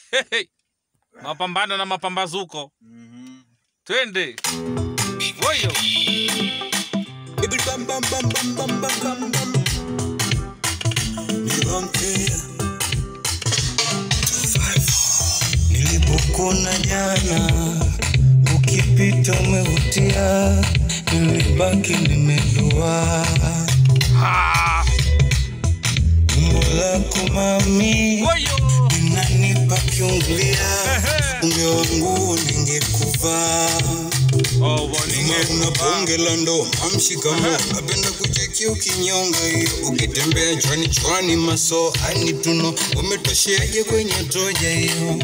Hey, mapambano na mapambazuko twende woyo Bam, bam, bam, bam, bam, bam, bam, bam. Nironke. Nilipokuna jana ukipita umevutia, nilibaki nimedua Ah, umbo lako mami woyo linanipa kiungulia, Ehe. unge wangu ningekuvaa Oh, Kama waninge- una bonge la ndo amshikamo napenda kucheki ukinyonga hiyo ukitembea chwani chwani maso ani tuno umetosheaje kwenye toja hiyo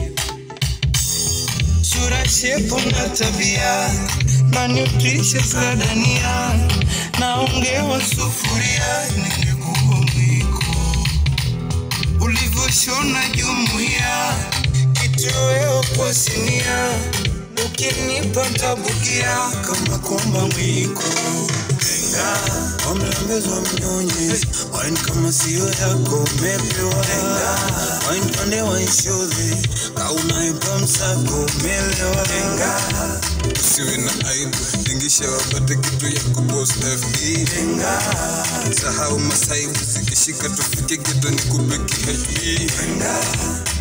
sura shepu na tabia na nutritious za dania naongewa sufuria ningekuwa mwiko ulivyoshona jumuia kitoweo kwa sinia ukinipa tabukia kama komba mwiko Tenga, wamelambezwa mnyonye wine kama sio yako umepewa wine pande waishodhi kaunaipa msako umelewa Tenga, usiwe na aibu tingisha wapate kitu ya kubos fb tenga, sahau masaibu zikishika tufike geto ni kupe khb tenga